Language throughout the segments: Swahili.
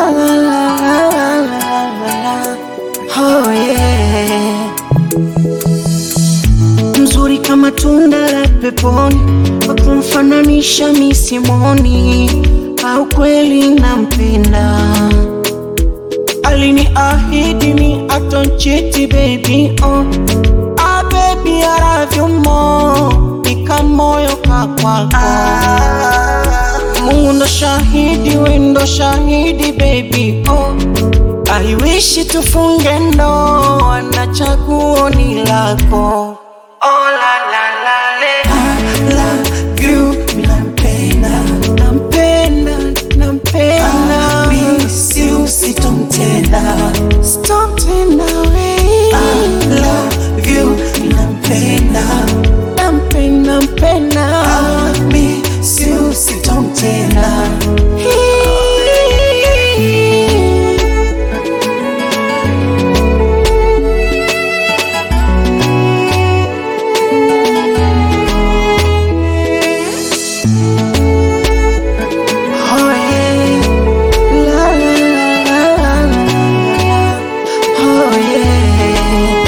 la, la, la, la, la. Oh, yeah. Mzuri kama tunda la peponi, kwa kumfananisha misimoni, au kweli nampenda. Aliniahidi ni atonchiti baby oh. Ah, baby I love you more, nika moyo kakwako Mungu ndo shahidi, we ndo shahidi baby oh. I wish tufunge ndoa na chaguo ni lako oh, la, la, la, le. I love you, nampenda, nampenda, nampenda miss you, sitomtenda, sitomtenda we I love you, nampenda, nampenda, nampenda miss you, sitomtenda Oh, yeah. La, la, la, la, la, la. Oh, yeah.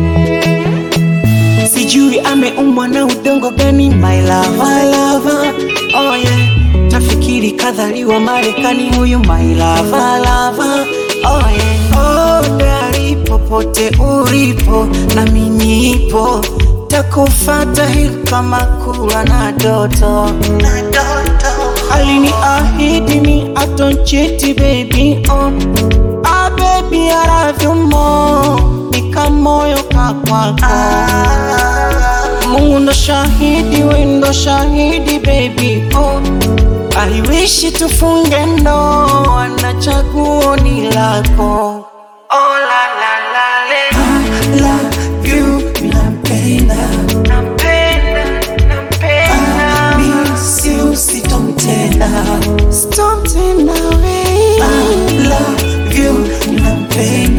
Sijui ameumbwa na udongo gani my lava, lava. Oh, yeah. Nafikiri kadhaliwa Marekani huyu my lava, lava. Oh, yeah. Oh, dari popote ulipo na mimi nipo takufata hili kama kula na doto, na doto. Aliniahidi ni atonchiti baby oh. Ah, baby I love you more, nika moyo kakwako Mungu ndo shahidi, we ndo shahidi baby oh. I wish tufunge ndoa na chaguo ni lako oh, la, la, la, le. I love you, nampenda, nampenda, nampenda miss you, sitomtenda, sitomtenda we I love you, nampenda